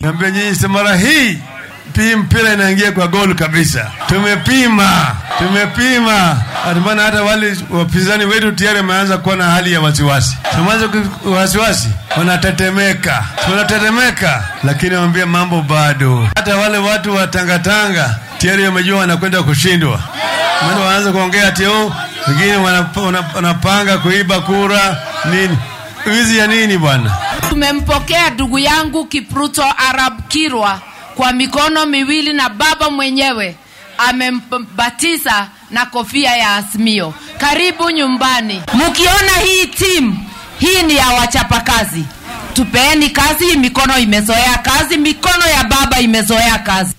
naambia nyinyi, si mara hii pii mpira inaingia kwa gol kabisa. Tumepima, tumepima. Maana hata wale wapinzani wetu tayari wameanza kuwa na hali ya wasiwasi, tumeanza wasiwasi, wanatetemeka, wanatetemeka, lakini wambia mambo bado. Hata wale watu wa tangatanga tayari wamejua wanakwenda kushindwa, maana wanaanza kuongea ati oh, wengine wanapanga kuiba kura nini. Wizi ya nini bwana? Tumempokea ndugu yangu Kipruto Arab Kirwa kwa mikono miwili na baba mwenyewe amembatiza na kofia ya Azimio. Karibu nyumbani. Mkiona hii timu hii ni ya wachapakazi, tupeeni kazi. Mikono imezoea kazi, mikono ya baba imezoea kazi.